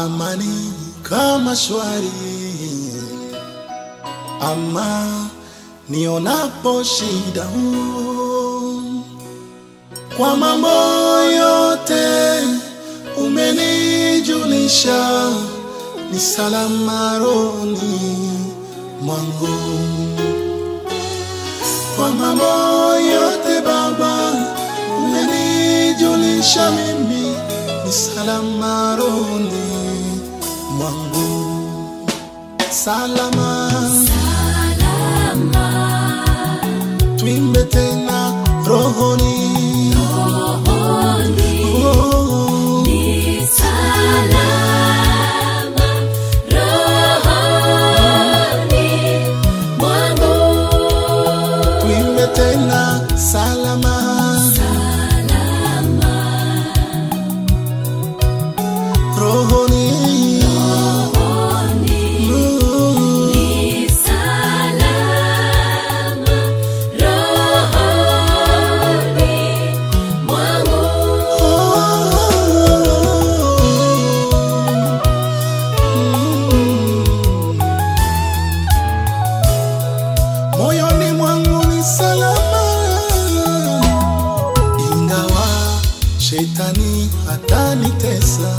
amani kama shwari, ama nionapo shida huu, kwa mambo yote umenijulisha, ni salama rohoni mwangu. Kwa mambo yote Baba umenijulisha, mimi ni salama rohoni mwangu, salama tuimbe tena rohoni Oh, tuimbe tena salama rohoni Mm. moyoni mwangu ni salama, ingawa shetani hatanitesa,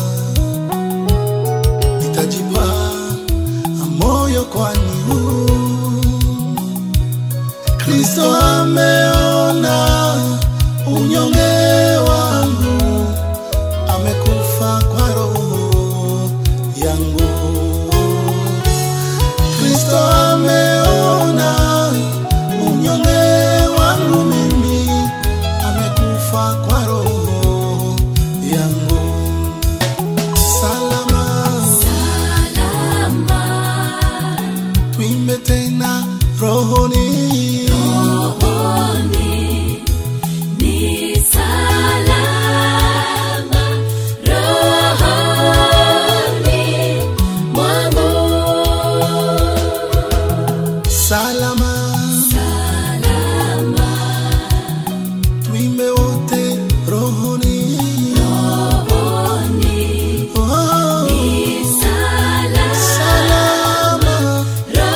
nitajipa moyo, kwani huu Kristo ameona unyonge wangu, amekufa kwa roho yangu. Kristo ameona unyonge wangu mimi, amekufa kwa roho yangu. Salama, tuimbe tena rohoni. Salama, tuimbe wote rohoni. Oh, salama,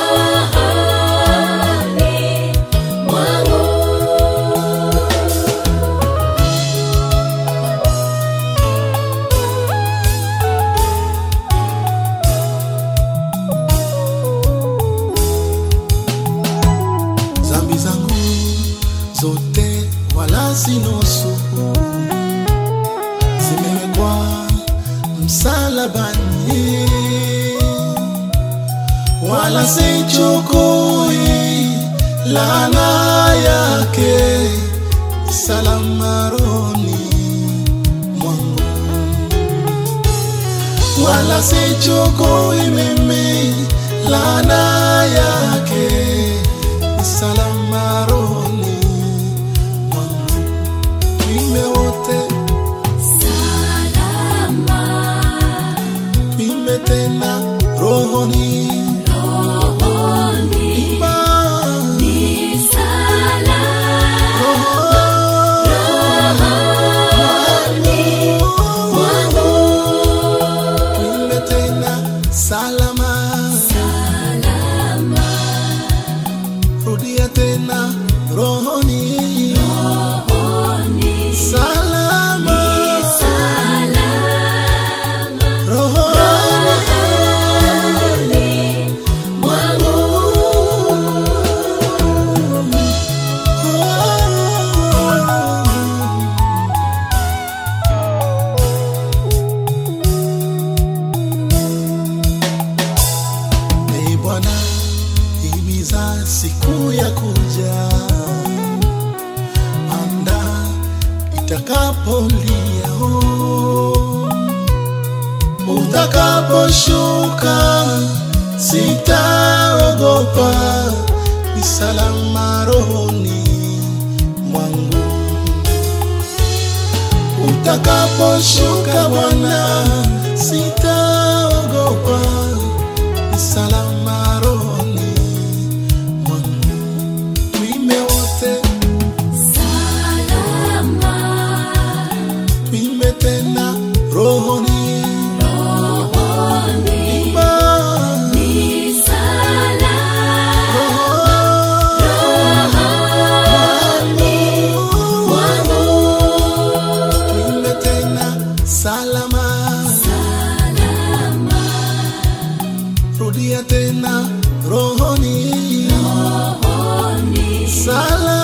zambi zangu zote wala si nusu, zimewekwa msalabani, wala sichukui laana yake, salama rohoni mwangu, wala sichukui mimi laana yake, salama rohoni mwangu, tuimbe wote, tuimbe tena rohoni, imba tuimbe tena salama, rudia tena rohoni, salama, rohoni Ee Bwana, himiza siku ya kuja, anda itakapolia, oh. utakaposhuka, sitaogopa, ni salama rohoni mwangu. Utakaposhuka Bwana, sitaogopa, ni salama rohoni mwangu. Tuimbe wote, tuimbe tena rohoni, narudia tena rohoni, rohoni sala